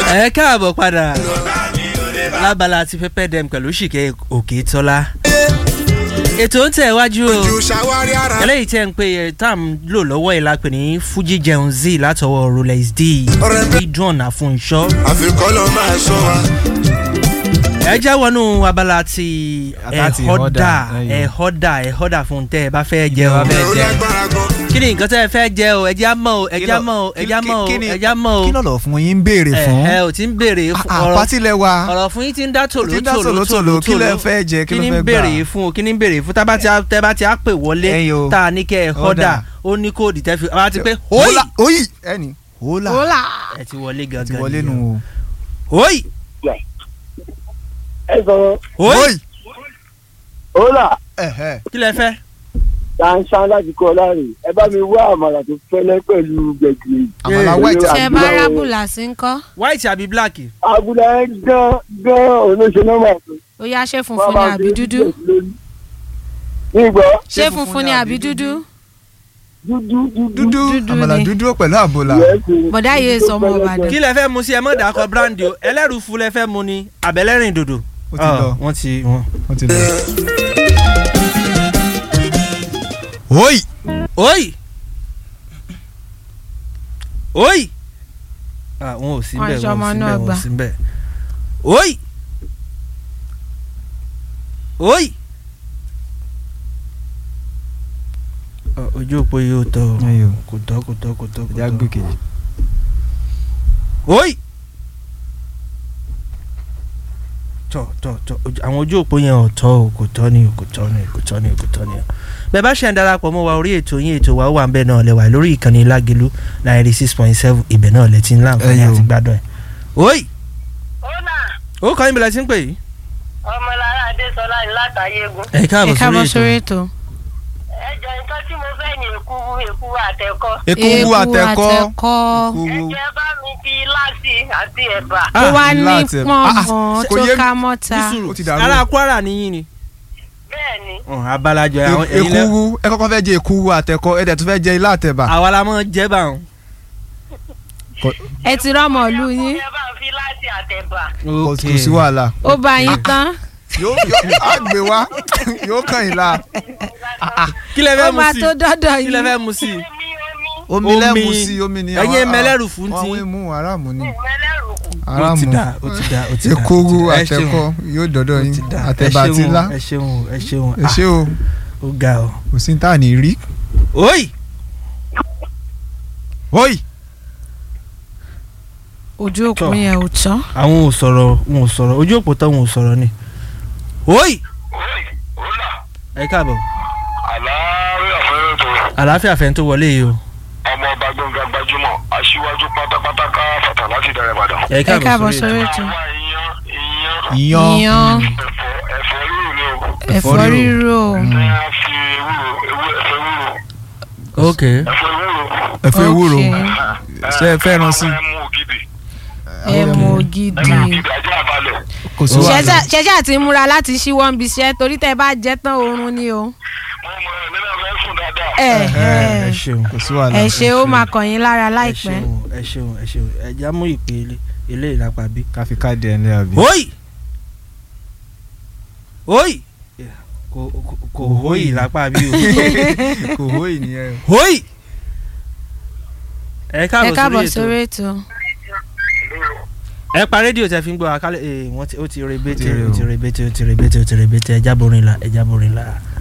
ẹ káàbọ̀ padà lábala ti pẹ́pẹ́ dẹ́m pẹ̀lú ṣìkẹ́ òkè tọ́lá ètò ń tẹ̀ wájú o eléyìí tẹ́ ń pè é tá à ń lò lọ́wọ́ yìí la pè ní fuji jẹun z látọwọ́ rolex d idun àfúnṣọ́. àfikọ́ lọ máa sọ wa. ẹ já wọnú abala ti Àtàtì ẹ̀họ́dà ẹ̀họ́dà, ẹ̀họ́dà ẹ̀họ́dà fún tẹ́ ẹ bá fẹ́ jẹ o bá fẹ́ ó jẹ. lágbára gan. kí ni nǹkan tẹ́ ẹ fẹ́ jẹ o ẹ já mọ́ o ẹ já mọ́ o ẹ já mọ́ o ẹ já mọ́ o kí lọ́lọ́ fún yín ń béèrè fún ẹ ò tí ń béèrè fún ọ̀rọ̀ àpátílẹ̀ wa ọ̀rọ̀ fún yín ti ń dá tòló Ti ń dá tòló tòlótòló, kí lẹ fẹ́ jẹ, kí kí ló ni ń fẹ́ gbà? béèrè fún o kí ni ń béèrè fún tábà tí a tẹ́ bá ti á pè wọlé Ẹyin o. tá a ní kẹ́ ẹ họ́dà ó ní kóòdì tẹ́ fi wá ti pé hóyì Hola, oyi ẹni hola Hola. ẹ ti wọlé ti gangan wọlé nìyẹn. nu hóyì ẹ sọ̀rọ̀ o hóyì oyi hola ẹhẹ kí lẹ fẹ́ ṣanṣan láti kọ́ láàrin ẹ bá mi wá àmàlà tó fẹ́lẹ́ pẹ̀lú gbẹ̀gìrì. àmàlà Eh. white ṣe bá rábùlà sí ń kọ́ white àbí black abúlé gán gán olóṣèlú nọ́mbà tó. ó yá ṣé funfun ni àbí dúdú nígbà ṣé funfun ni àbí dúdú dúdú dúdú dúdú Dúdú àmàlà ni. dúdú pẹ̀lú àbòlà yẹ́sì. bọ̀dá yìí sọ ọmọ ìbàdàn kí lẹ fẹ́ mu sí ẹ mọ̀ dàkọ brandy o ẹlẹ́rù fún lẹ fẹ́ mu ni àbẹ̀lẹ́rìn dòdò ó ti lọ wọ́n ti wọ́n. ó ti lọ. oyi hóyì hóyì ah wọn ò sí Wọn bẹ́ẹ̀ ṣe ọmọ wọn ò sí náà bẹ́ẹ̀ wọn gbà. ò sí bẹ́ẹ̀ hóyì hóyì. Ọ, ojú òpó yìí ò tọ́ o Ẹyọ. kò tọ́ kò tọ́ kò tọ́ kò ìjà tọ́. gbé kejì hóyì. tọ tọ tọ ojú- àwọn ojú òpó yẹn ò tọ́ o kò tọ́ ni o kò tọ́ ni o kò tọ́ ni o kò tọ́ ni o. bẹ́ẹ̀ bá ṣe ń darapọ̀ mọ́ wa orí ètò yín ètò wa ó wà ń bẹ́ẹ̀ náà lẹ́wà lórí ìkànnì lágẹ̀lú ninety six point seven ibẹ̀ náà lẹ ti ń láǹfààní Ẹyọ. àti gbádùn ẹ̀. hóyì Ọlá ó kọ́ ìbílẹ̀ tí ń pè yìí. ọmọlára Adésọlá ní látàyégún. ẹ ẹ káàbọ̀ káàbọ̀ sórí sórí ètò. ètò Ẹjọ́ nǹkan tí mo fẹ́ ní èkúrú èkúrú àtẹ̀kọ́. ekuru àtẹkọ àtẹkọ́ ekuru Ẹjẹ́ bá mi fi láti àti ẹ̀bà. ó wá ní láti- pọ̀nmọ́ Ah, tó kò yé mi. ká mọ́ta nísùrù Ó ti dàrú. ara kwara nìyí ni. Bẹ́ẹ̀ni, Ọ̀n, abalajọ àwọn E- ẹ̀yin lẹ ekuru ẹ kọ́kọ́ fẹ́ jẹ ekuru àtẹkọ ẹ dẹ̀ tún fẹ́ jẹ ilá àtẹ̀bà àwa la mọ̀ jẹ́ bá wọn. ẹ ti rọ́mọ̀ ìlú yín ẹjẹ́ bá mi fi láti àtẹ̀bà. kò kò sí wàhálà ó bá yín tán yóò yóò á gbé wá yóò kàn yín la kí lẹ ó fẹ́ mu máa sí tó dọ́dọ̀ kí lẹ yín fẹ́ mu sí. Omi omi omi lẹ́mu Omi. sí omi ni Ẹ̀yin àwọn- mẹlẹ́rù fún àwọn ti. imú aráàmù ni ìmẹ́lẹ́rù kù. ó ti aráàmù dà ó ti dà ó ti dà. ekuru Ẹ ṣeun. àtẹkọ yóò dọ́dọ̀ ó yín ti dà. àtẹ̀bà Ẹ àti ṣeun, ilá ẹ ṣeun ẹ ṣeun ẹ ṣé o Ah, ó ga o. kò sí ní tá à ní rí oyi oyi ojú òpó Tọ́. yẹn ò tán àwọn ò sọ̀rọ̀ wọn ò sọ̀rọ̀ ojú òpó tán wọn ò sọ̀rọ̀ ni. oyi Ọlá ẹ káàbọ̀ àlàáfíà fẹ́rẹ́ tó àlàáfíà fẹ́ tó wọlé yìí o. ọmọ ọba gbẹ̀ngà gbajúmọ̀ aṣíwájú pátápátá ká fàtà láti dẹrẹ ìbàdàn. ẹ ẹ káàbọ̀ káàbọ̀ sórí sórí ètò àwa ìyan ìyan ìyan ìyan ẹ̀fọ́ ẹ̀fọ́ rírò ni o. ẹ̀fọ́ rírò ní a fi ewúro ewé ẹ̀fọ́ ewúro ètò. ok ẹ̀fọ́ ewúro. ẹ̀fọ́ ewúro Ok. ṣe é fẹ́ràn sí ẹ mú ògidì ẹ mọ ẹ ògidì mú ògidì ajá àbálẹ̀. kò sí wàhálà ṣẹṣẹ àti múra láti ṣíwọ́ ń biṣẹ́ torí tẹ́ bá jẹ́ tán oorun ni o mo mọ ẹ̀ nínú ẹ̀fẹ́ sùn dáadáa. ẹ ẹ ẹ ṣeun kò sí wàhálà ẹ ṣe ó máa kàn yín lára ẹ láìpẹ́ ṣeun ẹ ṣeun ẹ ṣeun ẹ já mú ìpè ilé ìlápá bí. ká fi káàdì ẹ̀ ní àbí. oyi oyi kò kò- kò hóyì lápá bí o. kò hó ìnìyẹn hóyì. ẹ ẹ káàbọ̀ káàbọ̀ sórí sórí ètò ètò ẹ pa rédíò tẹ fi ń gbọ́ àkálẹ̀ ẹ wọ́n ti ó ti rebete Ó ti re ó ti o. rebete ó ti rebete ó ti rebete ẹ jábọ̀rin la ẹ jábọ̀rin la.